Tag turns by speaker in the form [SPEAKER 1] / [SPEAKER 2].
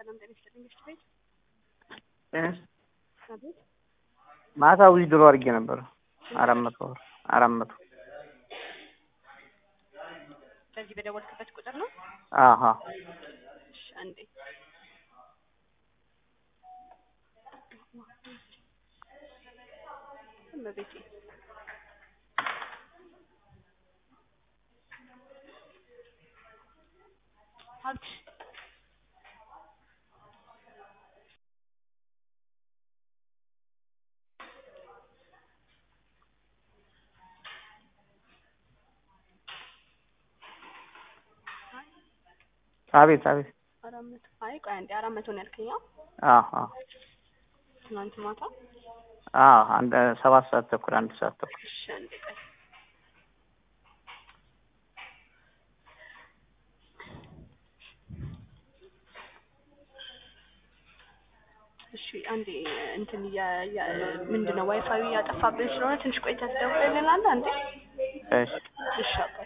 [SPEAKER 1] ሰላም ጤና ይስጥልኝ። እሺ ቤት
[SPEAKER 2] ጤንስ
[SPEAKER 1] አቤት
[SPEAKER 2] ማታ ዊዝድሮ አድርጌ ነበር አራት መቶ ብር አራት መቶ
[SPEAKER 1] በዚህ በደወልክበት ቁጥር ነው?
[SPEAKER 2] አሀ
[SPEAKER 1] እሺ አንዴ እመቤቴ ሀብት
[SPEAKER 2] አቤት አቤት
[SPEAKER 1] አራት መቶ አይ ቆይ አንዴ አራት መቶ ነው ያልከኝ? አዎ
[SPEAKER 2] አሀ
[SPEAKER 1] ትናንት ማታ
[SPEAKER 2] አ አንድ ሰባት ሰዓት ተኩል አንድ ሰዓት ተኩል
[SPEAKER 1] እሺ አንዴ ቆይ እሺ አንዴ እንትን ምንድን ነው ዋይፋዩ እያጠፋብን ስለሆነ ትንሽ ቆይተህ ትደውልልናለህ አንዴ
[SPEAKER 2] እሺ
[SPEAKER 1] እሺ አባ